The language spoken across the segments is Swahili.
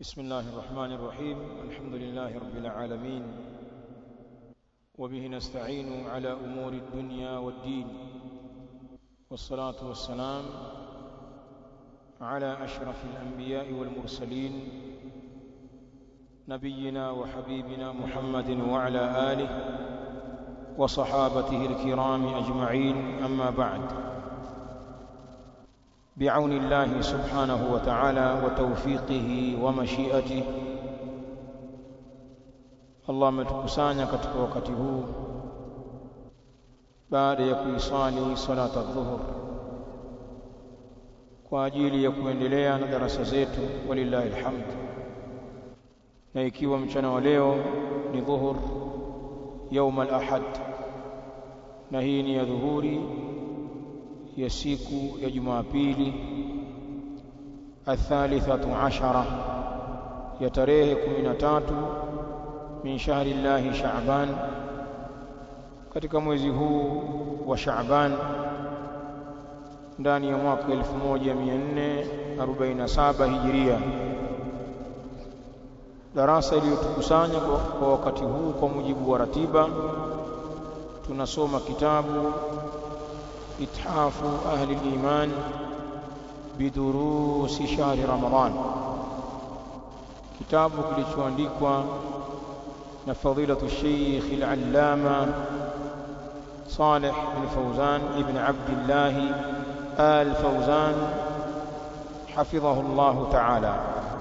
بسم الله الرحمن الرحيم الحمد لله رب العالمين وبه نستعين على أمور الدنيا والدين والصلاة والسلام على أشرف الأنبياء والمرسلين نبينا وحبيبنا محمد وعلى آله وصحابته الكرام أجمعين أما بعد بعون الله سبحانه وتعالى وتوفيقه ومشيئته Allah ametukusanya katika wakati huu baada ya kuisali salata dhuhur kwa ajili ya kuendelea na darasa zetu walillahi alhamd na ikiwa mchana wa leo ni dhuhur يوم الأحد na hii ni ya dhuhuri ya siku ya Jumapili athalithatu ashara ya tarehe 13 min shahri llahi Shaaban katika mwezi huu wa Shaaban ndani ya mwaka 1447 Hijiria darasa iliyotukusanya kwa wakati huu kwa mujibu wa ratiba tunasoma kitabu ithafu ahli al-iman bidurusi shahri ramadan kitabu kilichoandikwa na fadilatu Sheikh al-Allama Saleh bin Fawzan ibn Abdullah al-Fawzan حفظه الله تعالى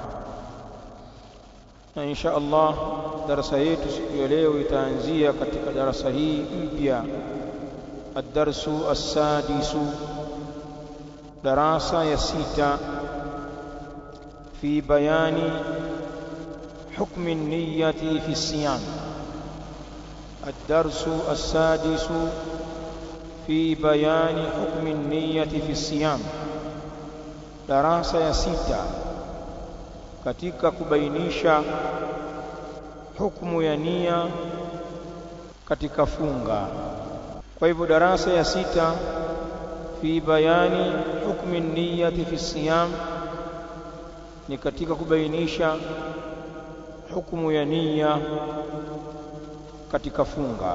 na insha Allah darasa yetu siku ya leo itaanzia katika darasa hii mpya ad-darsu as-sadisu darasa ya sita fi bayani حكم النية في الصيام الدرس السادس في بيان حكم النية في الصيام darasa ya sita katika kubainisha hukumu ya nia katika funga kwa hivyo darasa ya sita fi bayani hukmi niyati fi siyam ni katika kubainisha hukumu ya nia katika funga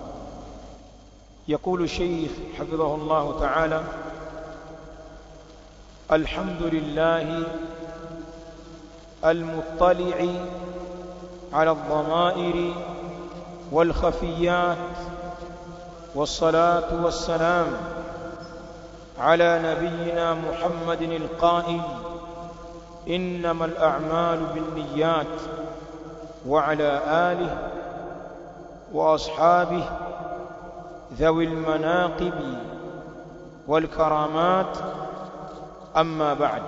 يقول الشيخ حفظه الله تعالى الحمد لله المطلع على الضمائر والخفيات والصلاة والسلام على نبينا محمد القائل إنما الأعمال بالنيات وعلى آله وأصحابه ذوي المناقب والكرامات أما بعد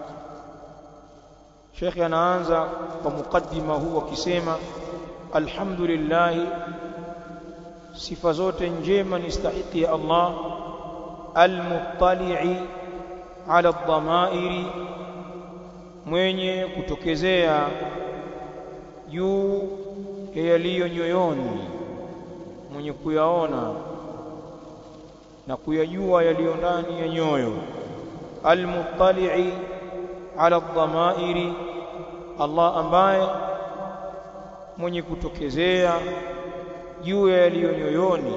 Sheikh anaanza kwa mukaddima huu akisema alhamdulillah sifa zote njema ni stahiki ya Allah almuttali'i ala dhamairi mwenye kutokezea juu ya yaliyo nyoyoni mwenye kuyaona na kuyajua yaliyo ndani ya nyoyo almuttali'i ala dhamairi Allah ambaye mwenye kutokezea juu ya yaliyo nyoyoni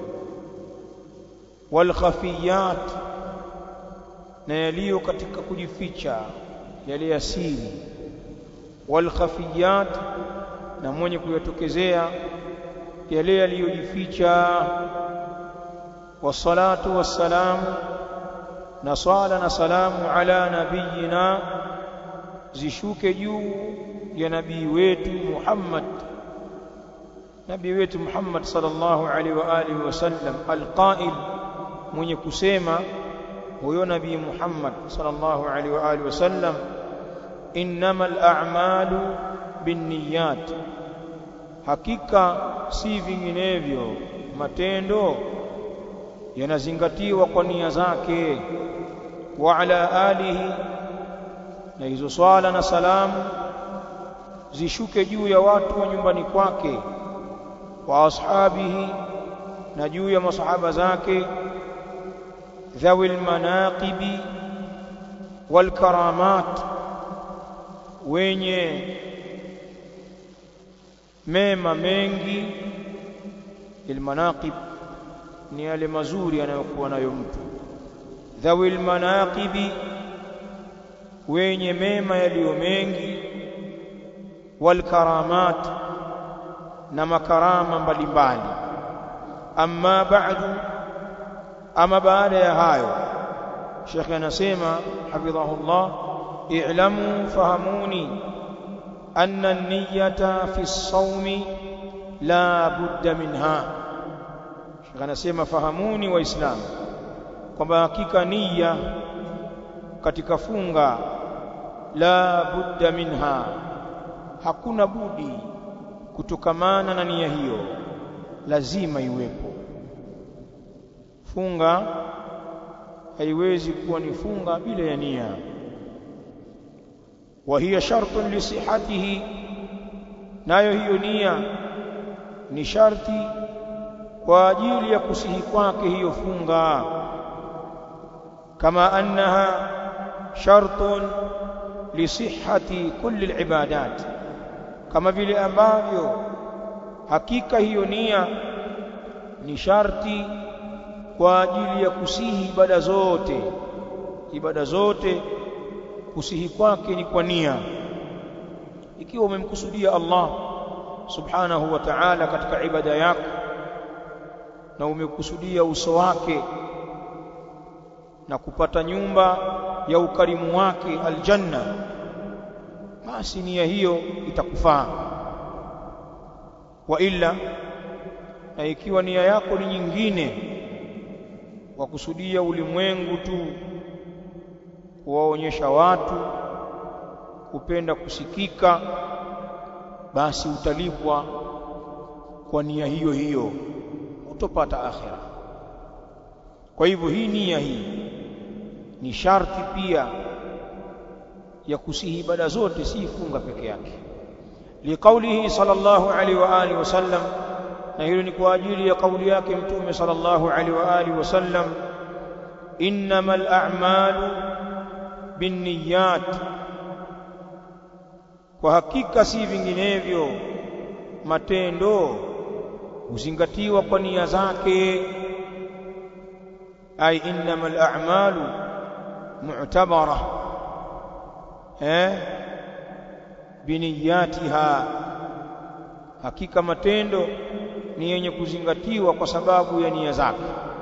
wal khafiyat na yaliyo katika kujificha yale ya siri wal khafiyat na mwenye kuyatokezea yale yaliyojificha wassalatu wassalamu na swala na salamu ala nabiyina zishuke juu ya nabii wetu Muhammad nabii wetu Muhammad sallallahu alaihi wa alihi wasallam alqail mwenye kusema huyo nabii Muhammad sallallahu alaihi wa alihi wasallam innamal a'malu binniyat hakika si vinginevyo matendo yanazingatiwa kwa nia zake wa ala alihi na hizo swala na salamu zishuke juu ya watu wa nyumbani kwake wa ashabihi na juu ya masahaba zake dhawil manaqibi wal karamat wenye mema mengi ilmanaqib ni yale mazuri anayokuwa nayo mtu dhawil manaqibi wenye mema yaliyo mengi wal karamat na makarama mbalimbali amma ba'du ama baada ya hayo Sheikh anasema hafidhahullah i'lamu fahamuni anna an-niyyata fi as-sawmi la budda minha Sheikh anasema fahamuni waislamu kwamba hakika nia katika funga la budda minha hakuna budi kutokamana na nia hiyo lazima iwepo funga haiwezi kuwa ni funga bila ya nia wa hiya shartun li sihhatihi nayo hiyo nia ni sharti kwa ajili ya kusihi kwake hiyo funga kama annaha shartun li sihhati kulli alibadat kama vile ambavyo hakika hiyo nia ni sharti kwa ajili ya kusihi ibada zote ibada zote kusihi kwake ni kwa nia ikiwa umemkusudia Allah subhanahu wa ta'ala katika ibada yako na umekusudia uso wake na kupata nyumba ya ukarimu wake aljanna basi nia hiyo itakufaa wa illa na ikiwa nia yako ni nyingine wakusudia ulimwengu tu kuwaonyesha watu kupenda kusikika basi utalipwa kwa nia hiyo hiyo utopata akhira kwa hivyo hii nia hii ni sharti pia ya kusihi ibada zote si funga peke yake liqaulihi sallallahu alaihi wa alihi wasallam na hilo ni kwa ajili ya kauli yake mtume sallallahu alaihi wa alihi wasallam innamal a'malu binniyat kwa hakika si vinginevyo matendo huzingatiwa kwa nia zake ay innamal a'malu mu'tabara eh biniyatiha hakika matendo ni yenye kuzingatiwa kwa sababu ya nia zake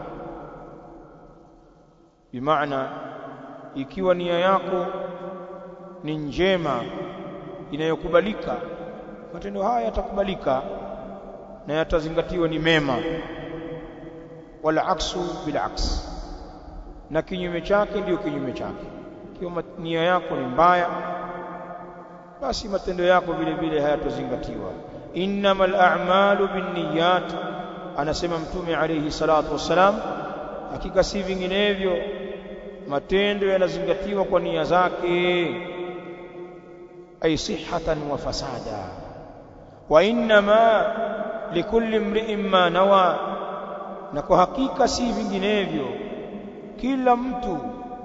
bimaana ikiwa nia yako ni njema inayokubalika matendo haya yatakubalika na yatazingatiwa ni mema wala aksu bila aks na kinyume chake ndiyo kinyume chake ikiwa nia yako ni mbaya basi matendo yako vile vile hayatozingatiwa innamal a'malu binniyat anasema mtume alayhi salatu wassalam hakika si vinginevyo matendo yanazingatiwa kwa nia zake ay sihhatan wa fasada wa innama likulli imri'in ma nawa na kwa hakika si vinginevyo kila mtu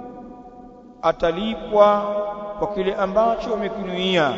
atalipwa kwa kile ambacho amekinuia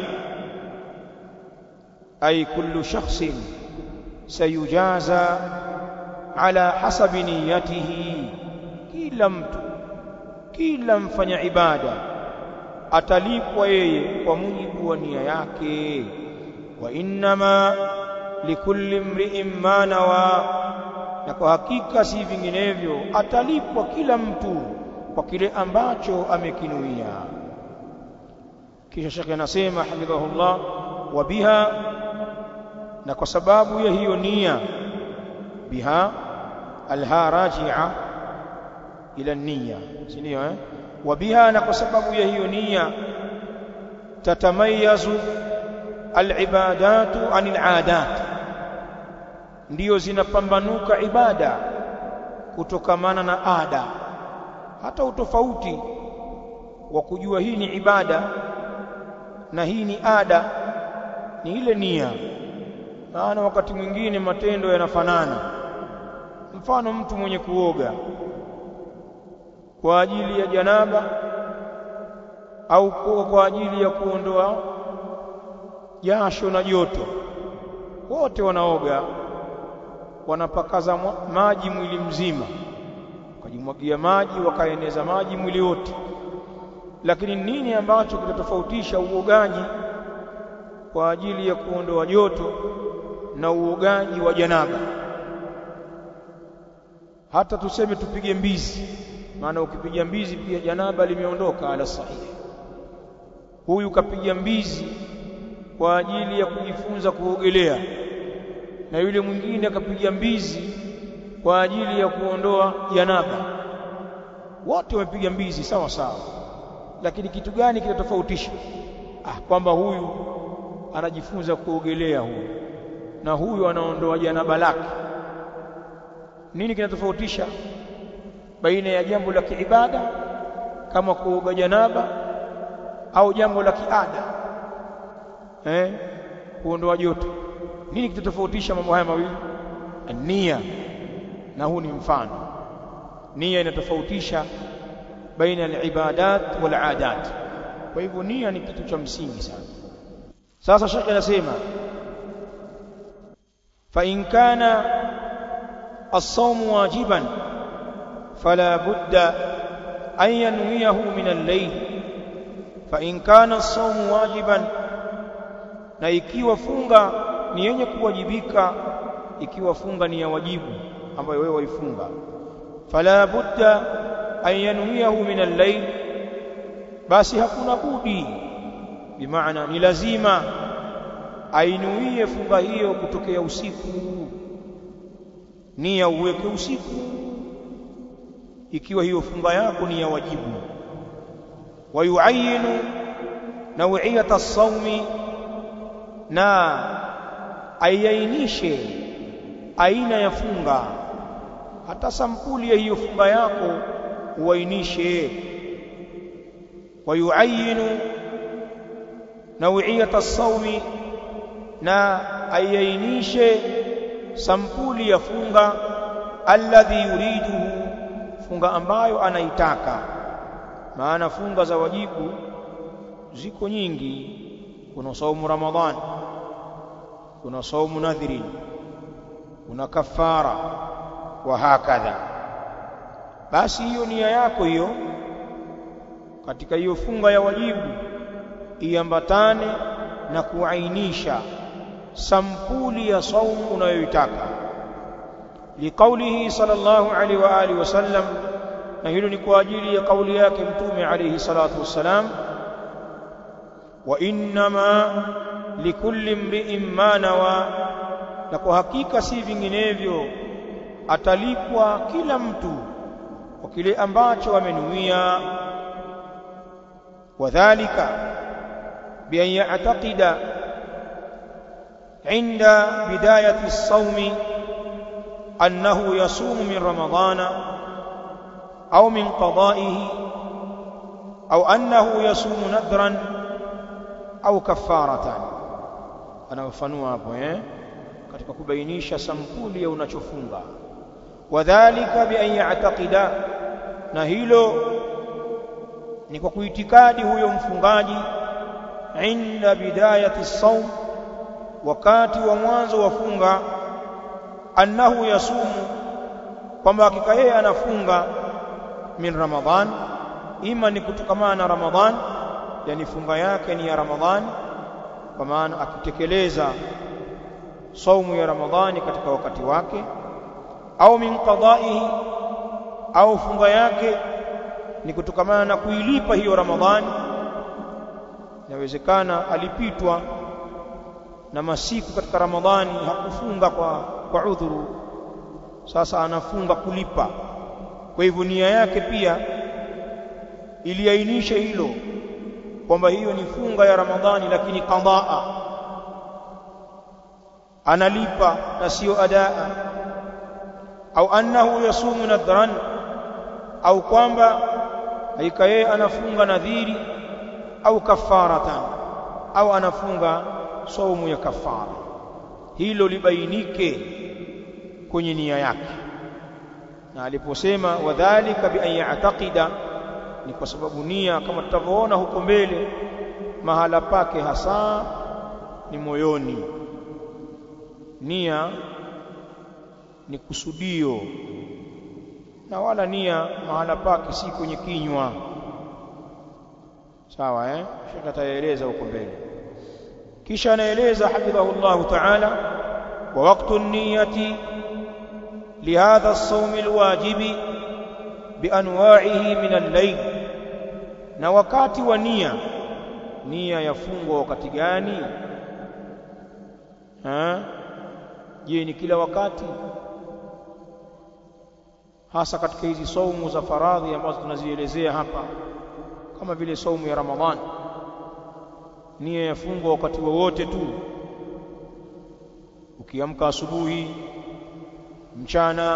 ay kullu shakhsin sayujaza ala hasabi niyatihi kila mtu kila mfanya ibada atalipwa yeye kwa mujibu wa nia yake wa innama likulli imri'in ma nawa na kwa hakika si vinginevyo atalipwa kila mtu kwa kile ambacho amekinuia kisha shekhe anasema hafidhahullah wa biha na kwa sababu ya hiyo nia biha alha raji'a ila nia si ndio eh wa biha na kwa sababu ya hiyo nia tatamayazu alibadatu anil adat ndiyo zinapambanuka ibada kutokamana na ada hata utofauti wa kujua hii ni ibada na hii ni ada ni ile nia maana wakati mwingine matendo yanafanana mfano mtu mwenye kuoga kwa ajili ya janaba au kwa ajili ya kuondoa jasho na joto wote wanaoga wanapakaza maji mwili mzima wakajimwagia maji wakaeneza maji mwili wote lakini nini ambacho kitatofautisha uogaji kwa ajili ya kuondoa joto na uogaji wa janaba hata tuseme tupige mbizi maana ukipiga mbizi pia janaba limeondoka ala sahihi huyu kapiga mbizi kwa ajili ya kujifunza kuogelea na yule mwingine akapiga mbizi kwa ajili ya kuondoa janaba wote wamepiga mbizi sawa sawa lakini kitu gani kinatofautisha ah kwamba huyu anajifunza kuogelea huyu na huyu anaondoa janaba lake nini kinatofautisha baina ya jambo la kiibada kama kuoga janaba au jambo la kiada eh kuondoa joto nini kitatofautisha mambo haya mawili nia na huu ni mfano nia inatofautisha baina al-ibadat wal adat kwa hivyo nia ni kitu cha msingi sana sasa shekhi anasema fa in kana as-sawm wajiban fala budda an yanwiyahu min al-layl fa in kana as-sawm wajiban na ikiwa funga ni yenye kuwajibika ikiwa funga ni ya wajibu ambayo wewe waifunga fala budda an yanwiyahu min al-layl basi hakuna budi bimaana ni lazima ainuie funga hiyo kutokea usiku nia uweke usiku ikiwa hiyo funga yako ni ya wajibu wayuayinu nawiyata as-sawmi na aiainishe aina ya funga hata sampuli ya hiyo funga yako uainishe wayuayinu nawiyata as-sawmi na aiainishe sampuli ya funga alladhi yuriduhu funga ambayo anaitaka maana funga za wajibu ziko nyingi kuna saumu ramadhan kuna saumu nadhiri kuna kafara wa hakadha basi hiyo nia yako hiyo katika hiyo funga ya wajibu iambatane na kuainisha sampuli ya saumu unayoitaka liqaulihi sallallahu alaihi wa alihi wasallam na hilo ni kwa ajili ya kauli yake mtume alayhi salatu wassalam wa innama likulli mri'in ma nawa na kwa hakika si vinginevyo atalipwa kila mtu kwa kile ambacho amenuia wadhālika bi an ya'taqida 'inda bidayati as-sawmi annahu yasumu min ramadana au min qada'ihi au annahu yasumu nadran au kafaratan anafafanua hapo eh katika kubainisha sampuli ya unachofunga wadhālika bi an ya'taqida na hilo ni kwa kuitikadi huyo mfungaji inda bidayati as-sawm wakati wa mwanzo wa funga annahu yasumu kwamba hakika yeye anafunga min ramadhan ima ni kutokamana na ramadhan yani funga yake ni ya ramadhani kwa maana akitekeleza saumu ya ramadhani katika wakati wake au min qada'ihi au funga yake ni kutokamana na kuilipa hiyo ramadhani inawezekana alipitwa na masiku katika ramadhani hakufunga kwa kwa udhuru sasa anafunga kulipa kwa hivyo nia yake pia iliainisha hilo kwamba hiyo ni funga ya ramadhani lakini qadaa analipa na sio adaa au annahu yasumu nadhran au kwamba haika yeye anafunga nadhiri au kafaratan au anafunga saumu ya kafara hilo libainike kwenye nia yake na aliposema wadhālika bi an ya'taqida ni kwa sababu nia kama tutavyoona huko mbele mahala pake hasa ni moyoni nia ni kusudio na wala nia mahala pake si kwenye kinywa sawa eh shekha ataeleza huko mbele kisha anaeleza hafidhahullah ta'ala wa waqtu an-niyyati lihadha as-sawm al-wajibi bianwa'ihi min al-layl na wakati wa nia nia yafungwa wakati gani ha je ni kila wakati hasa katika hizi saumu za faradhi ambazo tunazielezea hapa kama vile saumu ya Ramadhan nia yafungwa wakati wowote tu ukiamka asubuhi mchana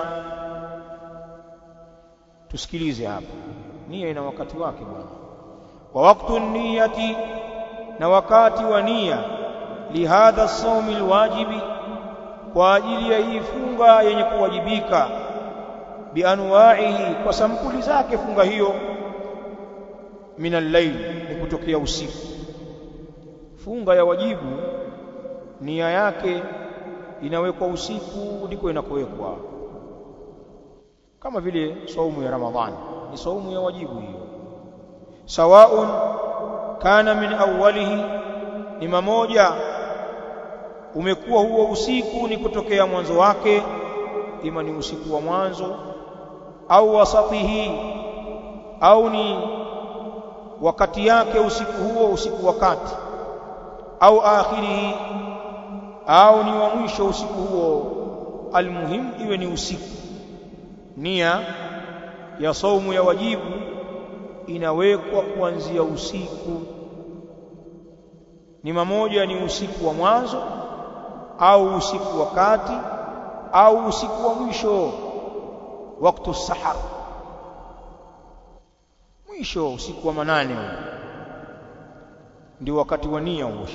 tusikilize hapa nia ina wakati wake bwana wa waqtu niyati na wakati wa nia lihadha as-sawm alwajibi kwa ajili ya hii funga yenye kuwajibika bianwa'ihi kwa sampuli zake funga hiyo min al-layl ni kutokea usiku funga ya wajibu nia yake inawekwa usiku ndiko inakowekwa kama vile saumu ya ramadhani ni saumu ya wajibu hiyo sawaun kana min awwalihi ni mamoja umekuwa huo usiku ni kutokea mwanzo wake ima ni usiku wa mwanzo au wasatihi au ni wakati yake usiku huo usiku wakati au akhirihi au ni wa mwisho usiku huo almuhim iwe ni usiku nia ya saumu ya wajibu inawekwa kuanzia usiku ni mamoja ni usiku wa mwanzo au usiku wa kati au usiku wa mwisho wakati sahar mwisho usiku wa manane huo ndio wakati wa nia huo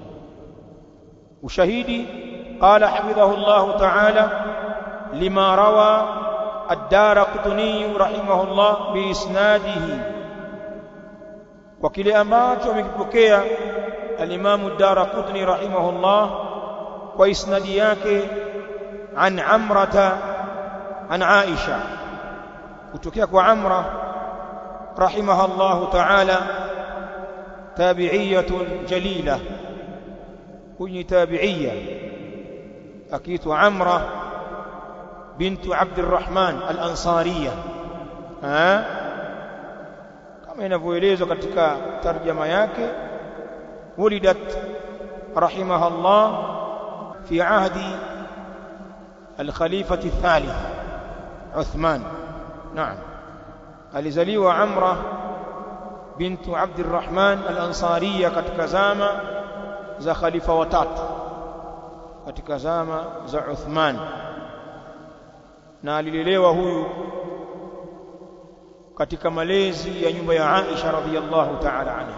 ushahidi qala hafidhahu Allah ta'ala lima rawa ad-Daraqutni rahimahullah biisnadihi kwa kile ambacho amekipokea al-Imam ad-Daraqutni rahimahullah kwa isnadi yake an Amrata an Aisha kutokea kwa Amra rahimahullah ta'ala تابعية جليلة كني تابعية أكيت عمرة بنت عبد الرحمن الأنصارية ها كما ينفويليزو katika tarjama yake ولدت رحمها الله في عهد الخليفة الثالث عثمان نعم alizaliwa Amra bintu Abdurrahman al-Ansariya katika zama za khalifa watatu katika zama za Uthman na alilelewa huyu katika malezi ya nyumba ya Aisha radhiyallahu ta'ala anha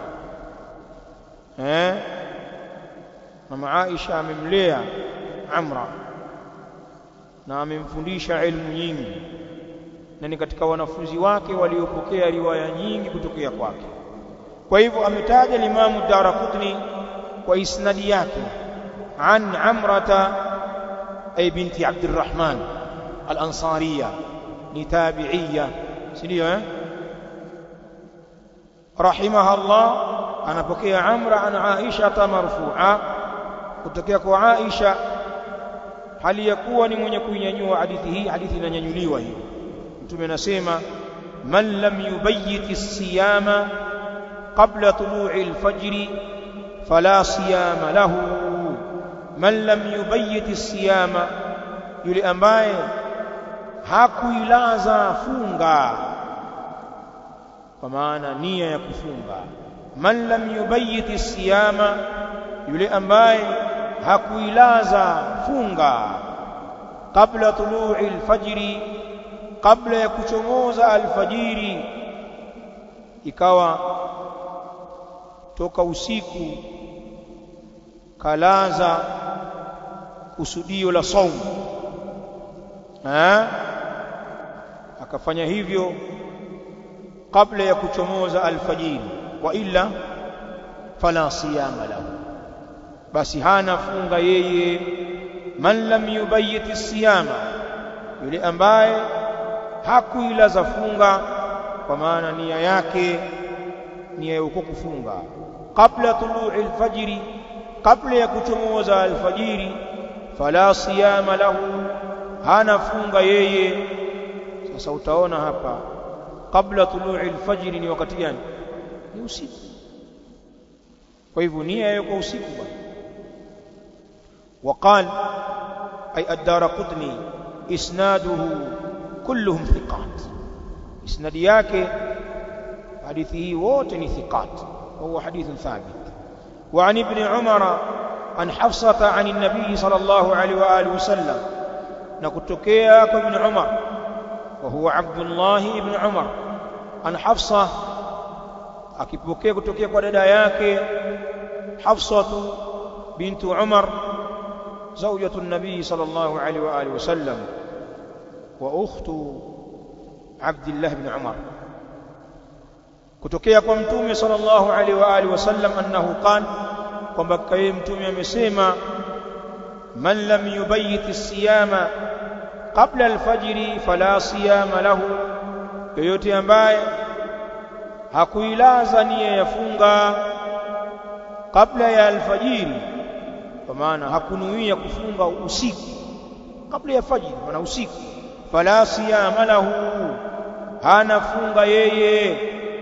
eh mama Aisha amemlea Amra na amemfundisha elimu nyingi na ni katika wanafunzi wake waliopokea riwaya nyingi kutokea kwake kwa hivyo ametaja limamu Daraqutni kwa isnadi yake an Amrata ay binti Abdurrahman al-Ansariya ni tabi'iyya si ndio eh rahimahullah anapokea Amra an Aisha marfu'a kutokea kwa Aisha hali ya kuwa ni mwenye kuinyanyua hadithi hii hadithi inanyanyuliwa hiyo mtume anasema man lam yubayyit as-siyama qabla tulu'i al-fajr fala siyama lahu man lam yubayyit as-siyama yule ambaye hakuilaza funga kwa maana nia ya kufunga man lam yubayyit as-siyama yule ambaye hakuilaza funga kabla tulu'i al-fajr kabla ya kuchomoza alfajiri ikawa toka usiku kalaza kusudio la saumu eh akafanya hivyo kabla ya kuchomoza alfajiri wa illa fala siyama lahu basi hana funga yeye man lam yubayyit as-siyama yule ambaye hakuilaza funga kwa maana nia yake nia ya uko kufunga kabla tulu'i al-fajri kabla ya kuchomoza alfajiri fala siyama lahu hana funga yeye sasa utaona hapa kabla tulu'i alfajiri ni wakati gani ni usiku kwa hivyo nia yake kwa usiku bwana وقال أي الدار قطني إسناده كلهم ثقات إسناد yake حديثه ووتني ثقات وهو حديث ثابت وعن ابن عمر عن حفصة عن النبي صلى الله عليه وآله وسلم نكتكيا ابن عمر وهو عبد الله ابن عمر عن حفصة akipokea kutokea kwa dada yake Hafsatu bintu Umar zawjatu an-nabii sallallahu alaihi wa alihi wasallam wa ukhtu Abdullah ibn Umar kutokea kwa mtume sallallahu alaihi wa alihi wasallam annahu qala kwamba kaye mtume amesema man lam yubayyit as-siyama qabla al-fajr fala siyama lahu yoyote ambaye hakuilaza nia ya funga kabla ya alfajiri kwa maana hakunuia kufunga usiku kabla ya fajiri maana usiku fala siyama lahu hana funga yeye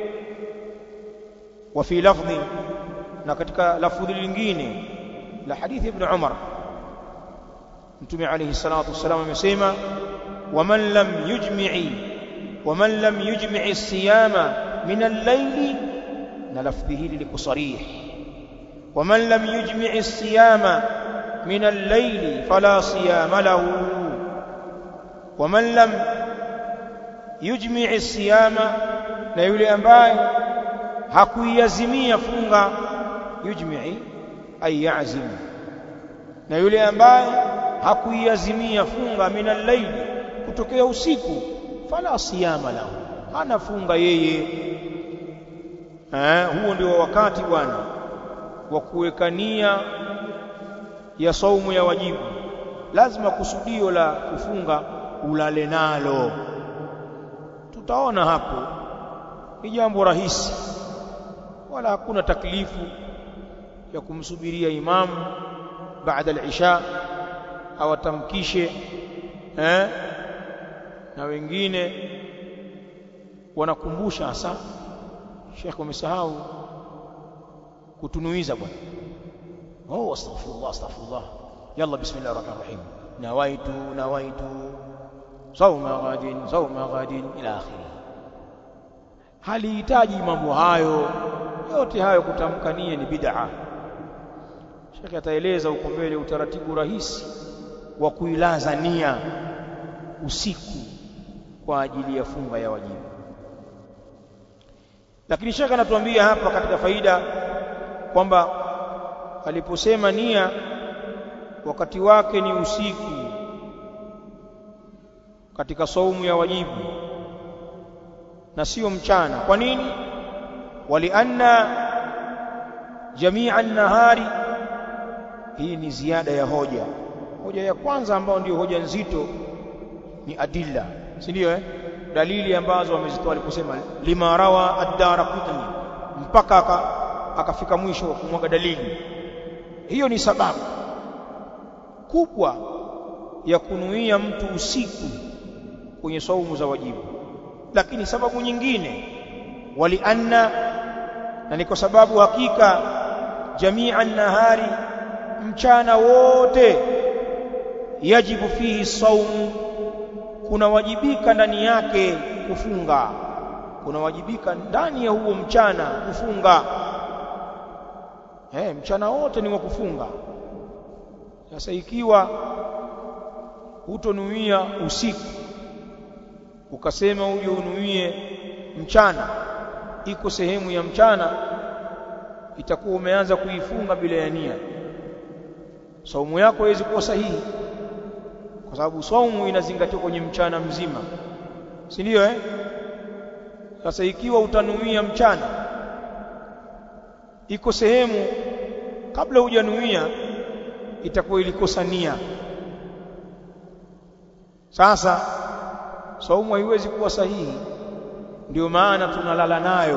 wa fi lafdhi na katika lafdhi lingine la hadithi ibn Umar mtume alayhi salatu wasallam amesema waman lam yujmi'i waman lam yujmi'i as-siyama min al-layli na lafdhi hili liko sarih waman lam yujmi'i as-siyama min al-layli fala siyama lahu waman lam yujmi'i as-siyama na yule ambaye hakuiazimia funga yujmi'i ay ya'zim na yule ambaye hakuiazimia funga min al-layl kutokea usiku fala siyama lahu hana funga yeye eh huo ndio wakati bwana wa kuwekania ya saumu ya wajibu lazima kusudio la kufunga ulale nalo tutaona hapo ni jambo rahisi wala hakuna taklifu ya kumsubiria imamu baada al-isha awatamkishe eh na wengine wanakumbusha hasa Sheikh umesahau kutunuiza bwana oh astaghfirullah astaghfirullah yalla bismillahir rahmanir rahim nawaitu nawaitu sauma ghadin sauma ghadin ila akhirih halihitaji mambo hayo yote hayo kutamka nia ni bid'a Sheikh ataeleza huko mbele utaratibu rahisi wa kuilaza nia usiku kwa ajili ya funga ya wajibu lakini Sheikh anatuambia hapa katika faida kwamba aliposema nia wakati wake ni usiku katika saumu ya wajibu na sio mchana kwa nini walianna jamia an-nahari hii ni ziada ya hoja hoja ya kwanza ambayo ndio hoja nzito ni adilla si ndio eh dalili ambazo wamezitoa aliposema lima rawa ad-darqutni mpaka aka, akafika mwisho wa kumwaga dalili hiyo ni sababu kubwa ya kunuia mtu usiku kwenye saumu za wajibu lakini sababu nyingine walianna na ni kwa sababu hakika jamia nahari mchana wote yajibu fihi saumu kunawajibika ndani yake kufunga kunawajibika ndani ya huo mchana kufunga eh mchana wote ni wa kufunga sasa ikiwa hutonuia usiku ukasema uje unuie mchana iko sehemu ya mchana itakuwa umeanza kuifunga bila ya nia saumu yako haiwezi kuwa sahihi kwa sababu saumu inazingatiwa kwenye mchana mzima si ndio eh sasa ikiwa utanuia mchana iko sehemu kabla hujanuia itakuwa ilikosa nia sasa saumu haiwezi kuwa sahihi ndio maana tunalala nayo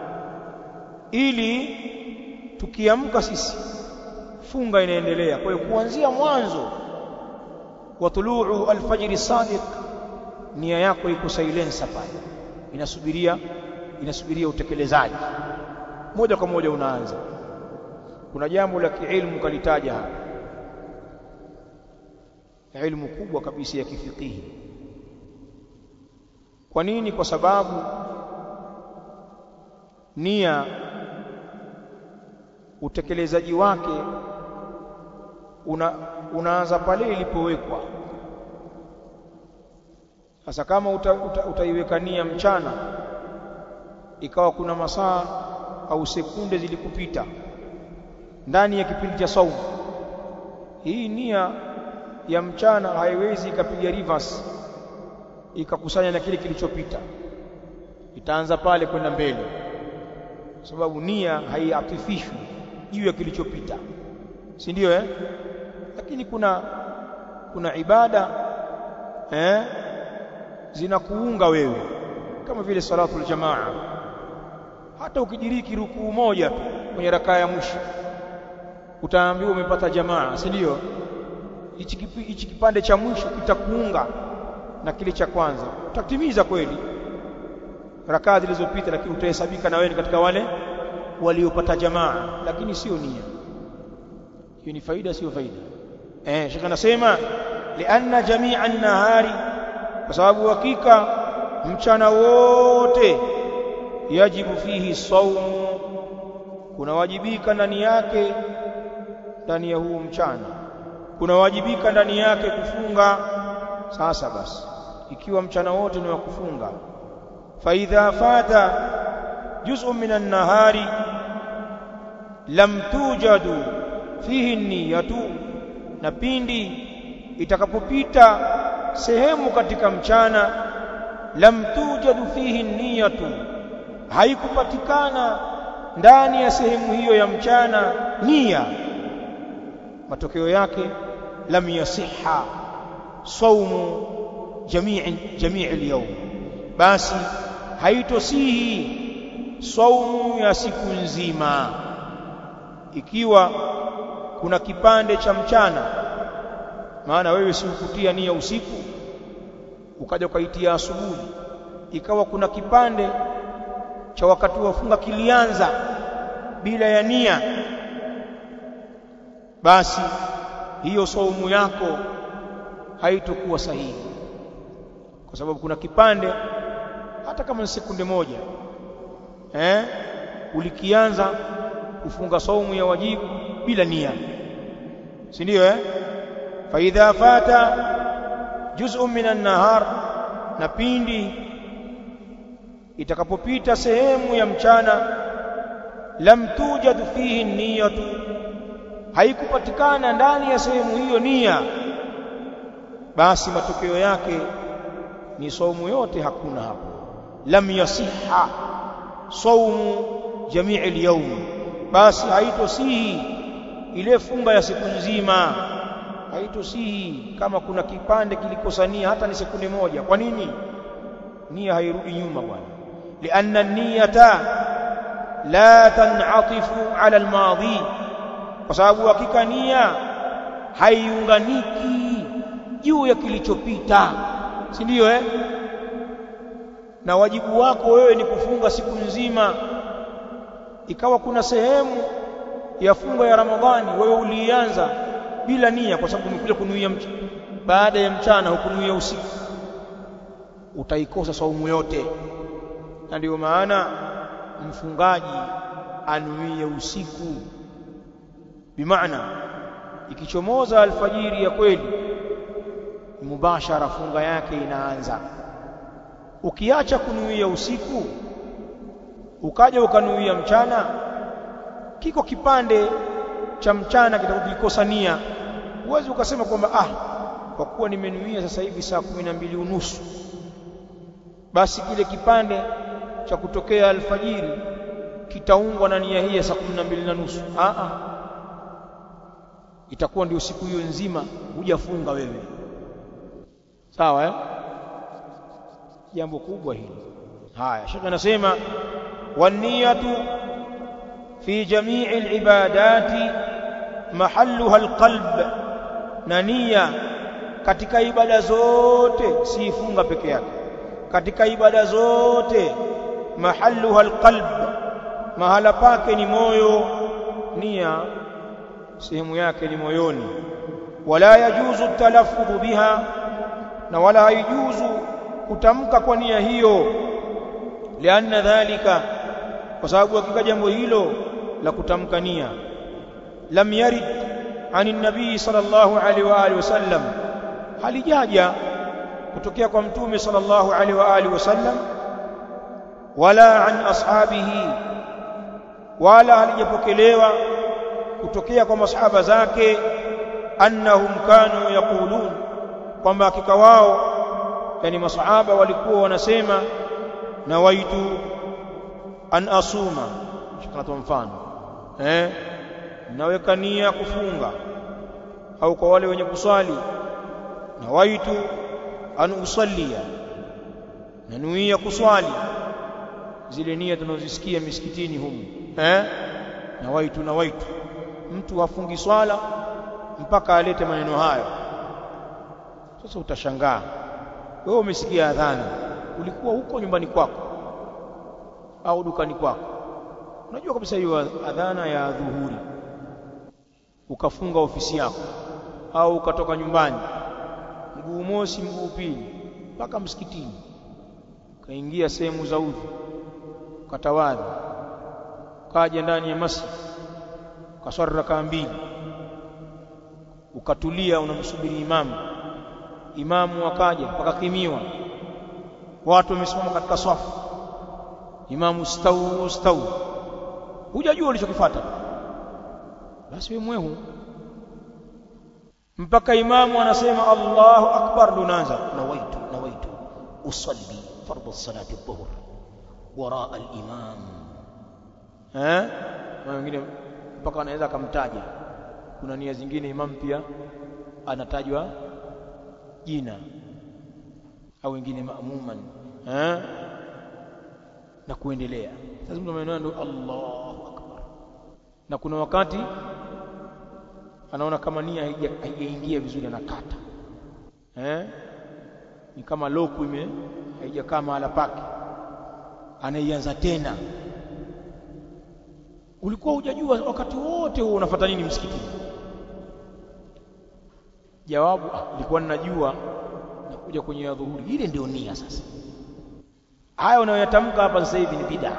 ili tukiamka sisi funga inaendelea kwa hiyo kuanzia mwanzo wa tuluu alfajiri sadiq nia yako iko silensa pale inasubiria inasubiria utekelezaji moja kwa moja unaanza kuna jambo la kiilmu kalitaja hapa ilmu kubwa kabisa ya kifikihi kwa nini kwa sababu nia utekelezaji wake una, unaanza pale ilipowekwa sasa kama uta, uta, utaiweka nia mchana ikawa kuna masaa au sekunde zilikupita ndani ya kipindi cha saumu hii nia ya mchana haiwezi ikapiga reverse ikakusanya na kile kilichopita itaanza pale kwenda mbele sababu nia haiatifishwi juu ya kilichopita si ndio eh lakini kuna kuna ibada eh zinakuunga wewe kama vile salatul jamaa hata ukijiriki rukuu moja tu kwenye rakaa ya mwisho utaambiwa umepata jamaa si ndio hichi kipande cha mwisho kitakuunga na kile cha kwanza utatimiza kweli rakaa zilizopita lakini utahesabika na wewe katika wale waliopata jamaa lakini sio nia hiyo ni faida sio faida eh shekha anasema lianna jami'a an-nahari kwa sababu hakika mchana wote yajibu fihi saumu kunawajibika ndani yake ndani ya huo mchana kunawajibika ndani yake kufunga sasa basi ikiwa mchana wote ni wa kufunga faidha fata juz'un minan nahari lam tujadu fihi niyatu na pindi itakapopita sehemu katika mchana lam tujadu fihi niyatu haikupatikana ndani ya sehemu hiyo ya mchana nia matokeo yake lam yasiha saumu jamii jamii al-yawm basi haitosihi saumu ya siku nzima ikiwa kuna kipande cha mchana maana wewe si ukutia nia usiku ukaja ukaitia asubuhi ikawa kuna kipande cha wakati wa funga kilianza bila ya nia basi hiyo saumu yako haitokuwa sahihi kwa sababu kuna kipande hata kama ni sekunde moja eh ulikianza kufunga saumu ya wajibu bila nia si ndio eh fa idha fata juz'un minan nahar na pindi itakapopita sehemu ya mchana lam tujad fihi niyatu haikupatikana ndani ya sehemu hiyo nia basi matokeo yake ni saumu yote hakuna hapo lam yasiha saumu jamii al-yawm basi haitosihi ile funga ya siku nzima haitosihi kama kuna kipande kilikosania hata ni sekunde moja kwa nini nia hairudi nyuma bwana lianna niyata la tanatifu ala almadhi kwa sababu hakika nia haiunganiki juu ya kilichopita si ndio eh na wajibu wako wewe ni kufunga siku nzima ikawa kuna sehemu ya funga ya Ramadhani wewe ulianza bila nia kwa sababu umekuja kunuia baada ya mchana hukunuia usiku utaikosa saumu yote na ndio maana mfungaji anuie usiku bimaana ikichomoza alfajiri ya kweli mubashara funga yake inaanza ukiacha kunuia usiku ukaja ukanuia mchana kiko kipande cha mchana kitakukikosa nia uwezi ukasema kwamba ah kwa kuwa nimenuia sasa hivi saa kumi na mbili unusu basi kile kipande cha kutokea alfajiri kitaungwa na nia hii ya saa kumi na mbili na nusu ah itakuwa ndio siku hiyo nzima hujafunga wewe sawa eh jambo kubwa hili haya shekhe anasema waniyatu fi jamii alibadati mahalluha alqalb na nia katika ibada zote si funga peke yake katika ibada zote mahalluha alqalb mahala pake ni moyo nia sehemu yake ni moyoni wala yajuzu talaffudhu biha na wala haijuzu kutamka kwa nia hiyo lianna dhalika kwa sababu hakika jambo hilo la kutamka nia lam yarid ani nabii sallallahu alaihi wa alihi wasallam halijaja kutokea kwa mtume sallallahu alaihi wa alihi wasallam wala an ashabihi wala halijapokelewa kutokea kwa masahaba zake annahum kanu yaqulun kwamba hakika wao yani masahaba walikuwa wanasema nawaitu an asuma shikana mfano eh naweka nia kufunga au kwa wale wenye kuswali nawaitu an usallia nanuia kuswali zile nia tunazisikia misikitini humu eh nawaitu nawaitu mtu hafungi swala mpaka alete maneno hayo sasa utashangaa wewe umesikia adhana ulikuwa huko nyumbani kwako au dukani kwako unajua kabisa hiyo adhana ya dhuhuri ukafunga ofisi yako au ukatoka nyumbani mguu mosi mguu pili mpaka msikitini kaingia sehemu za udhu katawadhi kaja ndani ya masjid kaswali rakaa mbili ukatulia unamsubiri imamu imamu akaja pakakimiwa watu wamesimama katika swafu imamu stau stau hujajua ulichokifuata basi wewe mwehu mpaka imamu anasema Allahu akbar lunaanza nawaitu nawaitu usalli fardhu salati dhuhr wara al-imam eh wengine mpaka anaweza akamtaja kuna nia zingine imam pia anatajwa jina au wengine maamuman eh na kuendelea sasa mtu amenena ndo Allahu akbar na kuna wakati anaona kama nia haijaingia vizuri anakata eh ni kama loku ime haijakaa mahala pake anaianza tena ulikuwa hujajua wakati wote huo unafuata nini msikitini jawabu nilikuwa ninajua nakuja kwenye ya dhuhuri ile ndio nia sasa haya unayoyatamka hapa sasa hivi ni bid'a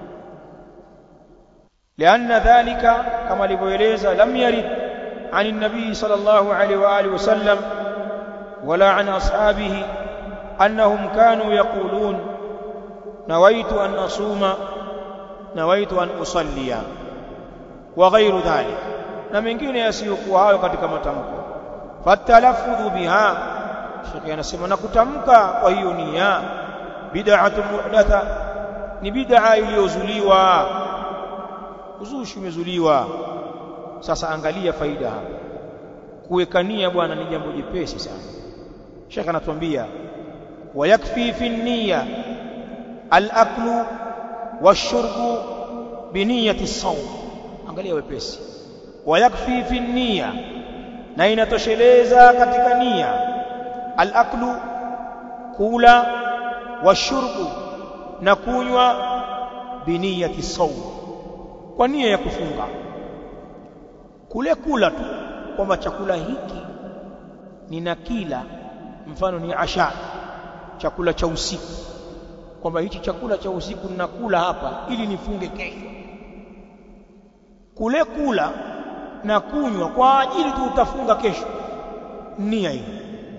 lianna dhalika kama alivyoeleza lam yarid عن النبي صلى الله عليه واله وسلم ولا عن اصحابه انهم كانوا يقولون نويت ان اصوم نويت ان اصلي وغير ذلك na mengine yasiyokuwa hayo katika matamko fatalaffudhu biha shekhi anasema na kutamka kwa hiyo nia bid'atu muhdatha ni bid'a iliyozuliwa uzushi umezuliwa sasa angalia faida hapa kuweka nia bwana ni jambo jepesi sana shekhi anatuambia wayakfi fi niyya al-aklu wash-shurbu bi niyyati as-sawm angalia wepesi wayakfi fi niyya na inatosheleza katika nia al-aklu kula washurbu na kunywa biniyati sawm kwa nia ya kufunga kule kula tu kwamba chakula hiki nina kila mfano ni asha chakula cha usiku kwamba hichi chakula cha usiku ninakula hapa ili nifunge kesho kule kula na kunywa kwa ajili tu utafunga kesho nia hiyo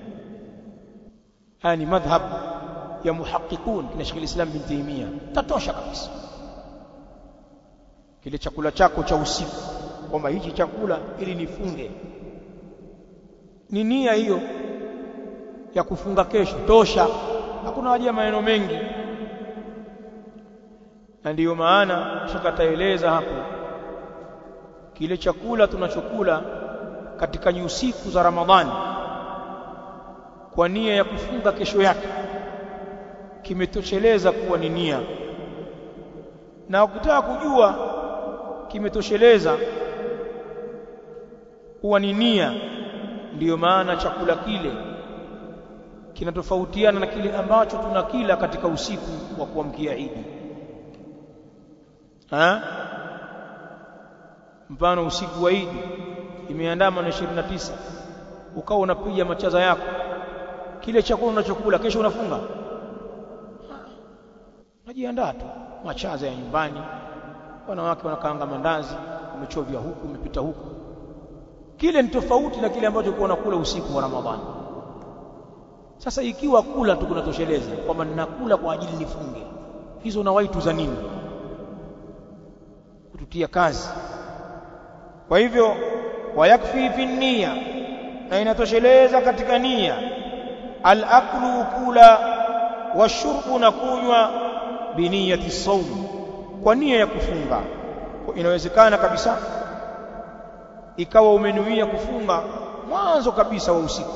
haya ni madhhab ya muhaqiqun kina Sheikh Islam bin Taymiyyah tatosha kabisa kile chakula chako cha usiku kwamba hichi chakula ili nifunge ni nia hiyo ya kufunga kesho tosha hakuna haja ya maneno mengi na ndiyo maana shaka taeleza hapo kile chakula tunachokula katika nyusiku za Ramadhani kwa nia ya kufunga kesho yake kimetosheleza kuwa ni nia na ukitaka kujua kimetosheleza kuwa ni nia ndiyo maana chakula kile kinatofautiana na kile ambacho tunakila katika usiku wa kuamkia Idi ha mfano usiku wa Idi imeandama na 29 ukawa unapiga machaza yako kile chakula unachokula kesho unafunga unajiandaa tu machaza ya nyumbani wanawake wanakaanga mandazi umechovya huku umepita huku kile ni tofauti na kile ambacho kwa unakula usiku wa Ramadhani sasa ikiwa kula tu kunatosheleza kwamba ninakula kwa ajili nifunge hizo na waitu za nini kututia kazi kwa hivyo wayakfi fi nia na inatosheleza katika nia al-aklu kula washurbu na kunywa biniyati saum kwa nia ya kufunga inawezekana kabisa ikawa umenuia kufunga mwanzo kabisa wa usiku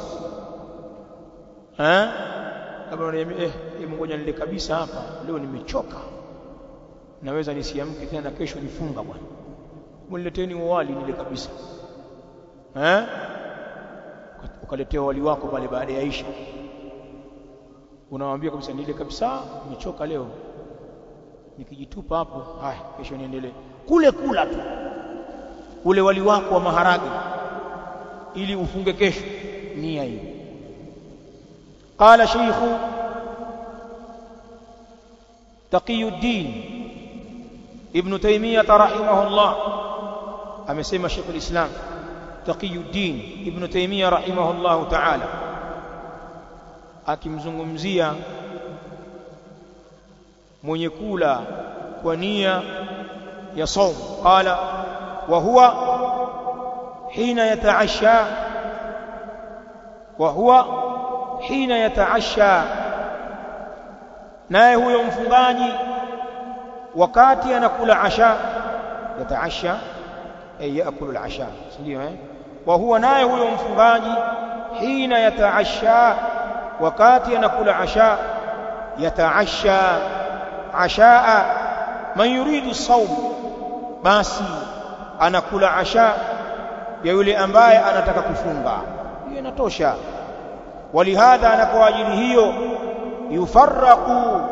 eh labda unaniambia eh ngoja nile kabisa hapa leo nimechoka naweza nisiamke tena kesho nifunga bwana mnileteni wali nile kabisa eh ukaletea wali wako pale baada ya isha unamwambia kabisa nile kabisa nimechoka leo nikijitupa hapo haya kesho niendelee kule kula tu ule wali wako wa maharage ili ufunge kesho nia hiyo قال شيخ تقي الدين ابن تيمية رحمه الله أمسيما شيخ الإسلام تقي الدين ابن تيمية رحمه الله تعالى akimzungumzia mwenye kula kwa nia ya saum qala wa huwa hina yataasha wa huwa hina yataasha naye huyo mfungaji wakati anakula asha yataasha ay yaakulu al-asha ndio eh wa huwa naye huyo mfungaji hina yataasha wakati anakula asha yataasha ashaa man yuridu sawm basi anakula asha ya yule ambaye anataka kufunga hiyo inatosha walihadha na kwa ajili hiyo yufarraqu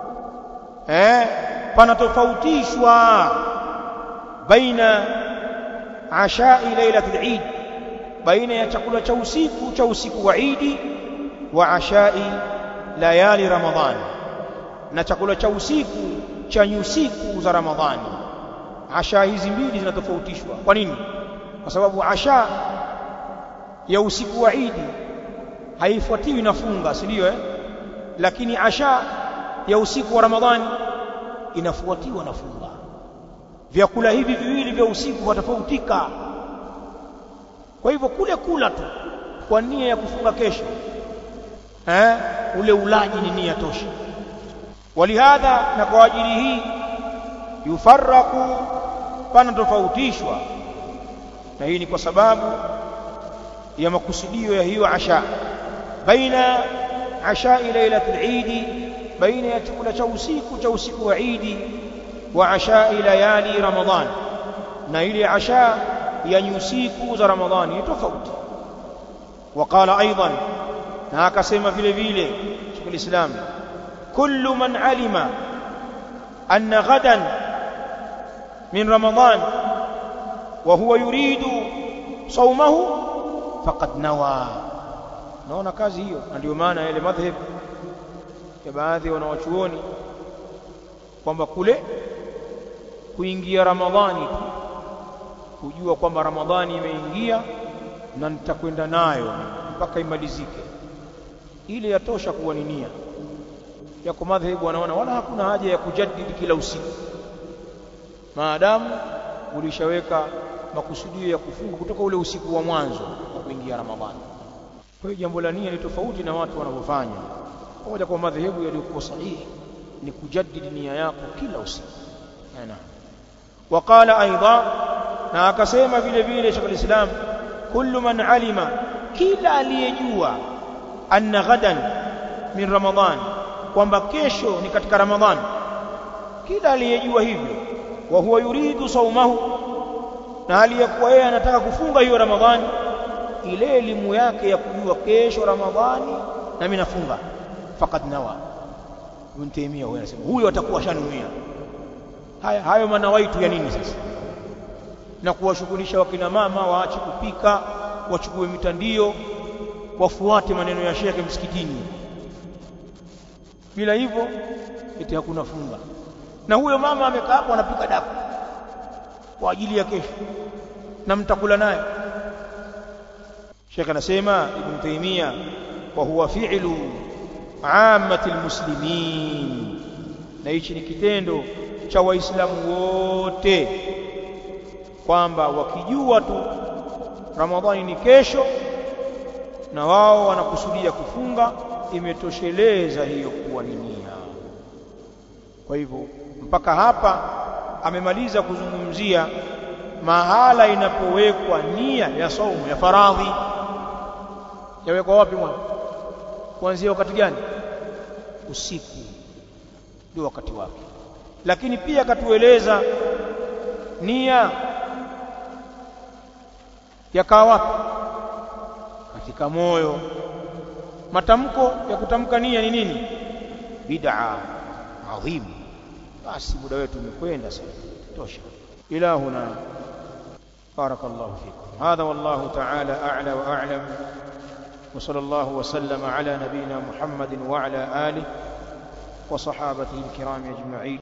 eh panatofautishwa baina ashai lailatul eid baina ya chakula cha usiku cha usiku wa idi wa ashai layali ramadhani na chakula cha usiku cha nyusiku za ramadhani asha hizi mbili zinatofautishwa kwa nini kwa sababu asha ya usiku wa idi haifuatiwi na funga si ndio eh lakini asha ya usiku wa ramadhani inafuatiwa na funga vyakula hivi viwili vya usiku watofautika kwa hivyo kule kula tu kwa nia ya kufunga kesho eh ule ulaji ni nia tosha walihadha na kwa ajili hii yufarraku pana tofautishwa na hii ni kwa sababu ya makusudio ya hiyo asha baina asha lailatul eid baina ya chakula cha usiku cha usiku wa eid wa asha layali ramadhan na ile asha ya nyusiku za ramadhani ni tofauti وقال ايضا na akasema vile vile Sheikh Islam kullu man alima anna ghadan min ramadan wa huwa yuridu sawmahu faqad nawa naona kazi hiyo na ndio maana ile madhhab ya baadhi wanawachuoni kwamba kule kuingia ramadhani kujua kwamba ramadhani imeingia na nitakwenda nayo mpaka imalizike ile yatosha kuwa ni nia yako madhehebu wanaona wala hakuna haja ya kujadidi kila usiku maadamu ulishaweka makusudio ya kufunga kutoka ule usiku wa mwanzo wa kuingia Ramadhani. Kwa hiyo jambo la nia ni tofauti na watu wanavyofanya. Pamoja kwa madhehebu yaliyokuwa sahihi ni kujadidi nia yako kila usiku. Naam. Waqala aidha na akasema vile vile Sheikh al-Islam kullu man alima kila aliyejua anna ghadan min ramadhan kwamba kesho ni katika ramadhan kila aliyejua hivyo wa huwa yuridu saumahu na aliyekuwa yeye anataka kufunga hiyo ramadhani ile elimu yake ya kujua kesho ramadhani na mimi nafunga faqad nawa Ibn Taymiyyah huyo anasema huyo atakuwa shanuia haya hayo manawaitu ya nini sasa na kuwashughulisha wakina mama waache kupika wachukue mitandio wafuate maneno ya shekhe msikitini bila hivyo eti hakuna funga na huyo mama amekaa hapo anapika daku kwa ajili ya kesho na mtakula naye Sheikh anasema Ibn Taymiyyah wa huwa fi'lu ammati almuslimin na hichi ni kitendo cha waislamu wote kwamba wakijua tu Ramadhani ni kesho na wao wanakusudia kufunga imetosheleza hiyo kuwa ni nia kwa hivyo mpaka hapa amemaliza kuzungumzia mahala inapowekwa nia ya saumu ya faradhi yawekwa wapi mwana kuanzia wakati gani usiku ndio wakati wake lakini pia akatueleza nia yakaa wapi katika moyo matamko ya kutamka nia ni nini bid'a adhim basi muda wetu umekwenda sasa tosha ilahuna بارك الله فيكم هذا والله تعالى أعلى وأعلم وصلى الله وسلم على نبينا محمد وعلى آله وصحابته الكرام أجمعين